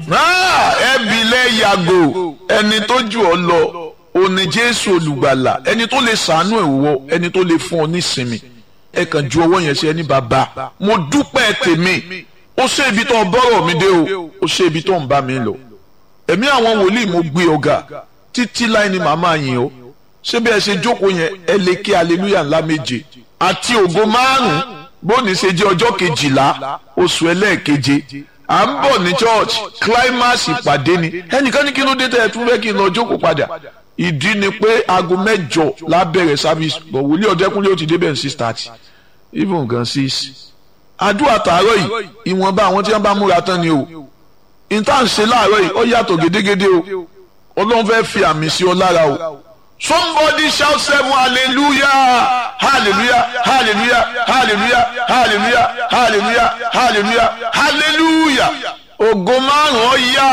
ẹbí lẹ yàgò ẹni tó jù ọ lọ òní jésù olùgbàlà ẹni tó lè sàánú ẹ̀ wọ ẹni tó lè fún ọ nísinmi ẹ kàn ju ọwọ́ yẹn sí ẹni bàbá mo dúpẹ́ tèmi ó ṣe ibi tó ń bọ́rọ̀ mi dé o ó ṣe ibi tó ń bá mi lọ ẹ̀mí àwọn wòlíì mo gbé ọ̀gá títí láì ní màmá yín o ṣé bí ẹ ṣe jókòó yẹn ẹ lè kí aleluya ńlá méje àti ògo márùn bóni ṣe jẹ́ ọjọ́ kejìlá oṣù ẹlẹ́ẹ̀keje à ń bọ̀ ní church climax ìpàdé ni ẹnìkan ní kí ló dé tẹ́ ẹ tún fẹ́ kí n lọ jókòó padà ìdí ni pé aago mẹ́jọ lábẹ̀rẹ̀ service bọ̀ wòlíì ọ̀dẹ́kúnlé ó ti débẹ̀ ní six thirty even gan six àdúrà tààrọ̀ yìí ìwọ̀nba àwọn tí wọ́n bá múra tán ni o ìta ń ṣe láàárọ̀ yìí ó yàtọ̀ gédégédé o ọlọ́run fẹ́ fi àmì sí ọ lára o somebody shout seven hallelujah hallelujah hallelujah hallelujah hallelujah hallelujah hallelujah hallelujah ògo márùn ó yá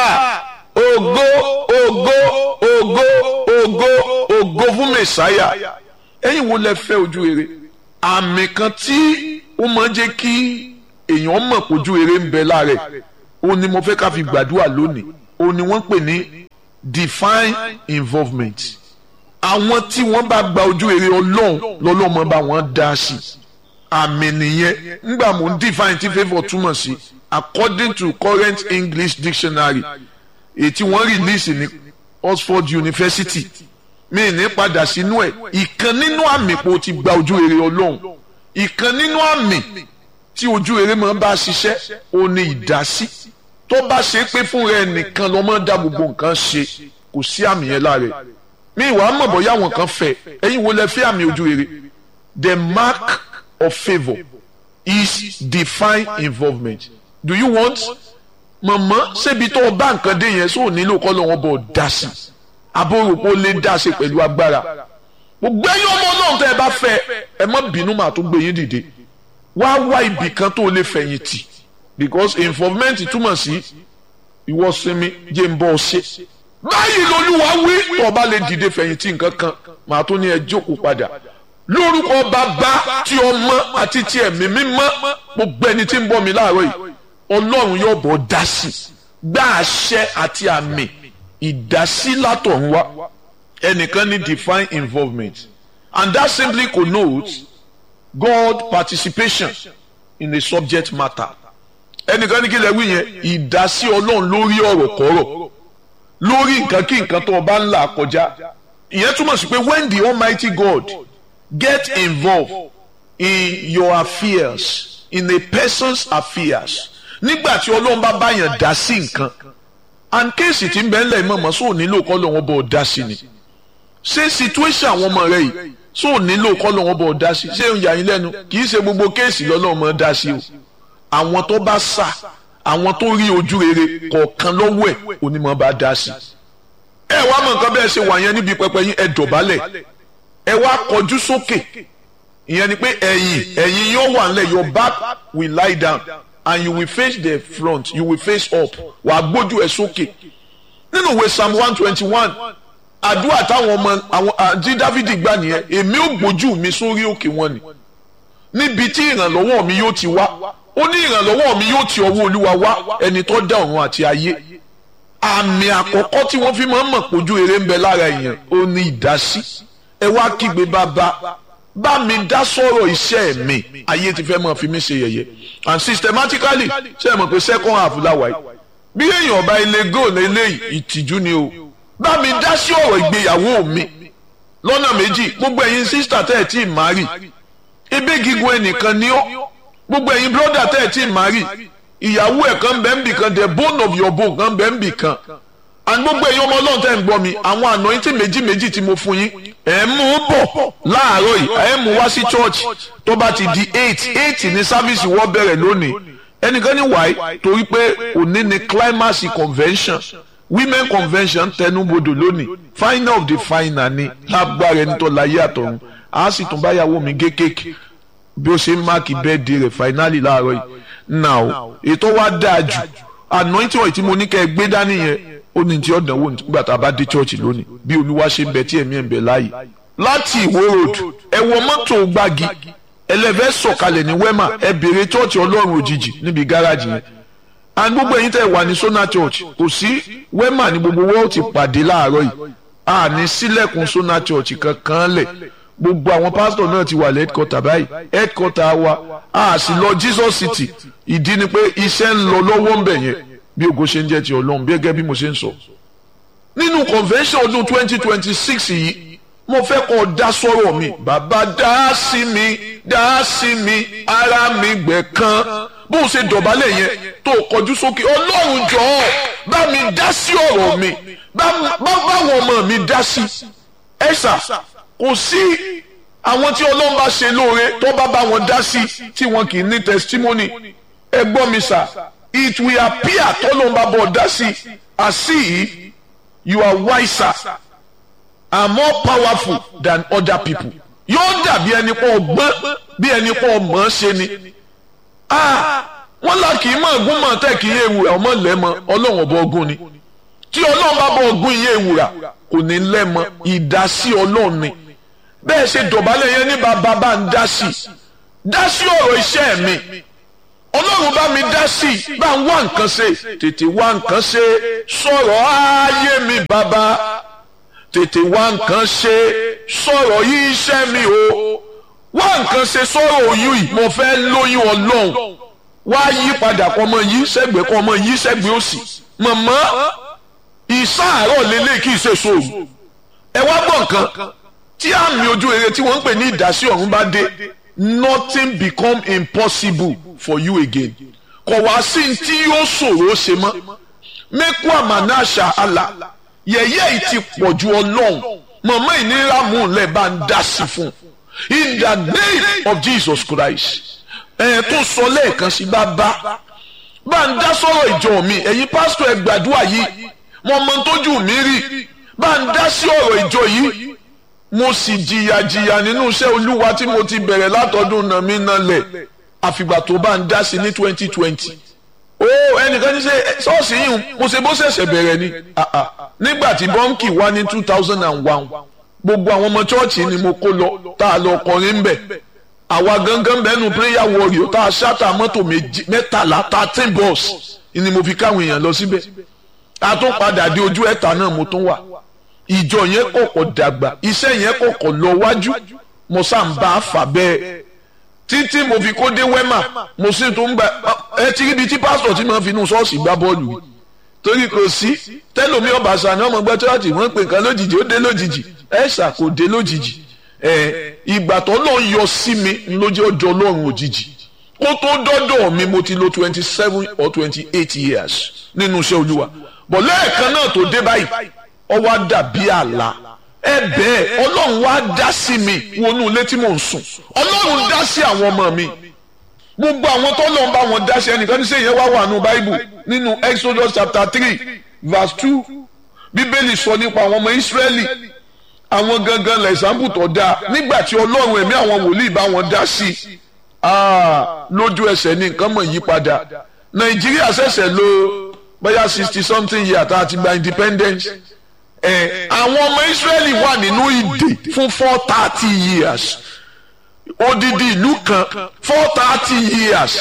ògo ògo ògo ògo ògo fún mẹsàáyà ẹ̀yin wo lẹ fẹ́ ojú rere àmì kan tí ó máa ń jẹ́ kí èèyàn mọ̀ pé ojú rere ń bẹ lára ẹ̀ ó ní mo fẹ́ ká fi gbàdúrà lónìí ó ní wọ́n pè ní divine involvement àwọn tí wọ́n bá gba ojú rere ọlọ́run lọ́lọ́run máa bá wọn dá sí àmì nìyẹn ńgbà mò ń define tí favour túmọ̀ sí according to current English dictionary èyí tí wọ́n release ní Oxford University mi ní padà sínú ẹ̀ ìkan nínú àmì pé o ti gba ojú rere ọlọ́run ìkan nínú àmì tí ojú rere máa bá ṣiṣẹ́ o ní ìdásí tó bá ṣe pé fún rẹ nìkan ló máa dá gbogbo nǹkan ṣe kò sí àmì yẹn lára ẹ̀ mi ìwà mọ̀ bọ́yá àwọn kan fẹ́ ẹ̀yin wo lẹ fẹ́ àmì ojú rere the mark of favour is divine involvement do you want mọ̀mọ́ ṣébi tó o bá nǹkan dé yẹn sóò nílò kọ́ lọ́wọ́ bọ̀ dá sí abóròpó lè dá sí pẹ̀lú agbára gbogbo ẹ̀yin ọmọ náà tẹ́ ẹ bá fẹ́ ẹ má bínú màá tún gbé yín dìde wá wá ibì kan tó lè fẹ̀yìntì because involvement túmọ̀ sí ìwọ sinmi jẹ́ ń bọ́ ọ ṣe báyìí lolúwa wí tó o bá lè dìde fẹ̀yìntì nǹkan kan màá tún ní ẹ jókòó padà lórúkọ bàbá tí ọmọ àti tí ẹ̀mí mímọ́ gbogbo ẹni tí ń bọ̀ mí láàárọ̀ yìí ọlọ́run yóò bọ̀ dá sí gbá àṣẹ àti àmì ìdásí látọ̀run wá ẹnìkan ní divine involvement and that simply connotes God participation in a subject matter ẹnìkan ní kí lè wí yẹn ìdásí ọlọ́run lórí ọ̀rọ̀ kọ́rọ̀ lórí nǹkan kí nǹkan tó o bá ń là kọjá ìyẹn túmọ̀ sí pé when the Almighty God get involved in your affairs in a person's affairs nígbà tí ọlọ́run bá báyàn dá sí nǹkan and kéèsì tí ń bẹ ńlẹ̀ mọ̀mọ́ sóò nílò kọ́ lọ́wọ́ bọ̀ dá sí ni ṣé situation àwọn ọmọ rẹ yìí sóò nílò kọ́ lọ́wọ́ bọ̀ dá sí ṣé ń yà yín lẹ́nu kì í ṣe gbogbo kéèsì lọ́lọ́run mọ̀ dá sí o àwọn tó bá sà àwọn tó rí ojú rere kọ̀ọ̀kan lọ́wọ́ ẹ̀ onímọ̀ bá dá sí ẹ wá mọ̀ nǹkan bẹ́ẹ̀ ṣe wà yẹn níbi pẹpẹ yín ẹ dọ̀bálẹ̀ ẹ wá kọjú sókè ìyẹn ni pé ẹ̀yìn ẹ̀yìn yóò wà nílẹ̀ your back will lie down and you will face the front you will face up wà á gbójú ẹ sókè nínú ìwé psalm one twenty one àdúrà táwọn ọmọ àwọn àti dávidi gbà nìyẹn èmi ò gbójú mi sórí òkè wọn ni níbi tí ìrànlọ́wọ́ mi yóò ti wá ó ní ìrànlọ́wọ́ mi yóò ti ọwọ́ olúwa wá ẹni tó dá ọ̀run àti ayé àmì àkọ́kọ́ tí wọ́n fi máa ń mọ̀ pójú eré ń bẹ lára èèyàn ó ní ìdásí ẹ wá kígbe bàbá bá mi dá sọ̀rọ̀ iṣẹ́ mi ayé ti fẹ́ máa fi mí ṣe yẹ̀yẹ́ and systematically ṣe é mọ̀ pé second half láwa yìí bí èèyàn ọba ilé goal eléyìí ìtìjú ni o bá mi dá sí ọ̀rọ̀ ìgbéyàwó mi lọ́nà méjì gbogbo ẹ̀yin sísítà tẹ́ ẹ̀ tí ì má rì ebe gígùn ẹnìkan ni ó gbogbo ẹ̀yin brọ́dà tẹ́ ẹ̀ tí ì má rì ìyàwó ẹ̀ kan bẹ́ẹ̀ ń bì kan the bone of your bone kan bẹ́ẹ̀ ń bì kan and gbogbo ẹ̀yin ọmọ ọlọ́run tẹ́ ń gbọ́ mi àwọn anointing méjì méjì tí mo fún yín ẹ̀ mú un bọ̀ láàárọ̀ yìí ẹ̀ mú wá sí church tó bá ti di eight eight ní sáfíìsì wọ́n bẹ̀rẹ̀ lónìí ẹnìkan ní wáyé torí pé òní ni climax convention women convention tẹnubodò lónìí final of the final ni lágbára ẹni tó láyé àtọ̀run a sì tún báyàwó mi gé kéèkì bí ó ṣe ń máàkì bẹ́ẹ̀dì rẹ̀ finally láàárọ̀ yìí now ètò wa dáa jù anointing oil tí mo ní kẹ́ ẹ gbé dání yẹn ó ní tí ó dánwò nígbà tá a bá dé church lónìí bí olúwa ṣe ń bẹ tí ẹ̀mí ẹ̀ ń bẹ láàyè láti ìwó road ẹ wọ mọ́tò gbági ẹlẹ́fẹ́ sọ̀kalẹ̀ ní wema ẹ bèrè church ọlọ́run òjijì níbi gáràjì yẹn and gbogbo ẹ̀yin tẹ́ wà ní Sona Church kò sí wema ní gbogbo wọ́n ti pàdé láàárọ̀ yìí a ní sílẹ̀kùn Sona Church kankan lẹ̀ gbogbo àwọn pásítọ̀ náà ti wà headquarter báyìí headquarter wa a sì lọ Jesus City ìdí ni pé iṣẹ́ ń lọ lọ́wọ́ ń bẹ̀ yẹn bí ògo ṣe ń jẹ́ ti Ọlọ́run bí gẹ́gẹ́ bí mo ṣe ń sọ. nínú convention ọdún twenty twenty six yìí mo fẹ́ kọ́ dá sọ́rọ̀ mi bàbá dá sí mi dá sí mi ara mi gbẹ̀ kan bó o ṣe dọ̀bálẹ̀ yẹn tó o kọjú sókè Ọlọ́run jọ̀ọ́ bá mi dá sí ọ̀rọ̀ mi bá báwọn ọmọ mi dá sí ẹ̀sà kò sí àwọn tí Ọlọ́run bá ṣe lóore tó bá bá wọn dá sí tí wọn kì í ní testimony ẹ gbọ́ mi sà it will appear tọ́lọ́run bá bọ̀ dá sí as if you are wiser and more powerful than other people yóò dàbí ẹni pọ̀ ọgbọ́n bí ẹni pọ̀ mọ̀ ọ́n ṣe ni wọ́n là kì í mọ̀ ọ̀gùn mọ̀ tẹ́ kì í ewùrà ọmọ lẹ́mọ ọlọ́run ọba ọgùn ni tí ọlọ́run bá bọ̀ ọgùn iye ewùrà kò ní lẹ́mọ ìdásí ọlọ́run ni bẹ́ẹ̀ ṣe dọ̀bálẹ̀ yẹn ní bàbá bá ń dá sí dá sí ọ̀rọ̀ iṣẹ́ mi ọlọ́run bá mi dá sí bá ń wá nǹkan ṣe tètè wá nǹkan ṣe sọ̀rọ̀ ayé mi bàbá tètè wá nǹkan ṣe sọ̀rọ̀ yí iṣẹ́ mi o wá nǹkan ṣe sọ̀rọ̀ oyún yìí mo fẹ́ lóyún ọlọ́run wá yí padà kọ́ ọmọ yí sẹ́gbẹ̀ẹ́ kọ́ ọmọ yí sẹ́gbẹ̀ẹ́ òsì mọ̀mọ́ ìsáàárọ̀ lélẹ̀ kì í ṣe sóòrù ẹ wá gbọ́ nǹkan tí àmì ojú rere tí wọ́n ń pè ní ìdásí ọ̀run bá dé nothing become impossible for you again kò wá sí ní tí yóò ṣòro ṣe mọ́ mẹ́kú àmàna àṣà àlà yẹ̀yẹ́ yìí ti pọ̀ ju ọlọ́run mọ̀mọ́ ìnira mú un lẹ̀ bá ń dá sí fún in the name of Jesus Christ ẹ̀ tó sọ lẹ́ẹ̀kan sí bá bá bá ń dá sọ̀rọ̀ ìjọ mi ẹ̀yin pásítọ̀ ẹ gbàdúrà yìí mo mọ tójú mi rí bá ń dá sí ọ̀rọ̀ ìjọ yìí mo sì jìyà jìyà nínú iṣẹ́ olúwa tí mo ti bẹ̀rẹ̀ látọdún náà mi náà lẹ̀ àfìgbà tó bá ń dá sí ní twenty twenty ó ẹnìkan ní ṣe ṣọ́ọ̀ṣì yìí mo ṣe bó ṣẹ̀ṣẹ̀ bẹ̀rẹ̀ ni nígbà tí bọ́ǹkì wá ní two thousand and one gbogbo àwọn ọmọ chọ́ọ̀chì ni mo kó lọ tá a lọ kọrin bẹ̀ àwa gangan bẹ́ẹ̀nu prayer warrior tá a ṣáta mọ́tò mẹ́tàlá thirteen bus ni mo fi káwọn èèyàn lọ síbẹ̀ a tún padà dé ojú ẹ̀ta náà mo tún wà ìjọ yẹn kọ̀kọ̀ dàgbà iṣẹ́ yẹn kọ̀kọ̀ lọ wájú mo sá ń bá a fà bẹ́ẹ̀ títí mo fi kó dé wẹ́mà mo sì tún gba ẹ ti ríbi tí pásítọ̀ tí mo fi inú ṣọ́ọ̀ṣì gbá bọ́ọ̀lù yìí torí kò sí tẹ́lómi ọ̀bàṣà ni ọmọ gbẹ́ chọ́ọ̀chì wọ́n pè nǹkan lójijì ó dé lójijì ẹ̀ṣà kò dé lójijì ẹ̀ ìgbà tó lọ́ọ́ yọ sí mi lójú ọjọ́ ọlọ́run òjijì kó tó dọ́dọ̀ mi mo ti lo twenty seven or twenty eight years nínú iṣẹ́ olúwa bọ̀ lẹ́ẹ̀kan náà tó dé báyìí ó wá dàbí àlá ẹ bẹ́ẹ̀ ọlọ́run wá dá sí mi wọnú ilé tí mò ń sùn ọlọ́run dá sí àwọn ọmọ mi gbogbo àwọn tó lọ́n bá wọn dá sí ẹnìkan ní sẹ́yìn wá wà nù báíbù nínú Exodus chapter three verse two bíbélì sọ nípa àwọn ọmọ Ísírẹ́lì àwọn gangan lẹ́sàmbù tó dáa nígbà tí ọlọ́run ẹ̀mí àwọn wòlíì bá wọn dá sí lójú ẹsẹ̀ ní nǹkan mọ̀ yí padà Nàìjíríà ṣẹ̀ṣẹ̀ lò bóyá sixty something year tá a ti gba independence ẹ àwọn ọmọ Israẹli wà nínú ìdè fún four thirty years odidi ìlú kan four thirty years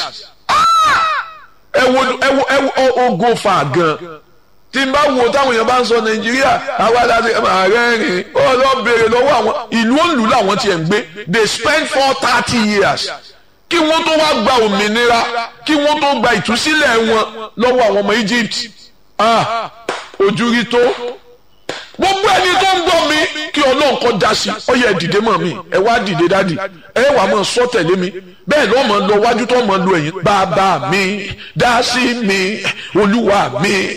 ẹ wo ẹ wo ẹ wo ogo fa gan tí n bá wo táwọn èèyàn bá ń sọ Nàìjíríà àwa láti ààrẹ rìn ó lọ béèrè lọ́wọ́ àwọn ìlú òǹlù làwọn tiẹ̀ ń gbé they spend four thirty years kí wọ́n tó wá gba òmìnira kí wọ́n tó gba ìtúsílẹ̀ wọn lọ́wọ́ àwọn ọmọ Egypt ah ojú rí tó gbogbo ẹni tó ń gbọ́ mi kí ọlọ́run kọ́ da sí ọ yẹ dìde mọ́ mi ẹ wá dìde dádì ẹ wà mọ́ sọ tẹ̀lé mi bẹ́ẹ̀ lọ́ mọ́ lọ wájú tó mọ́ lu ẹ̀yìn bàbá mi dá sí mi olúwa mi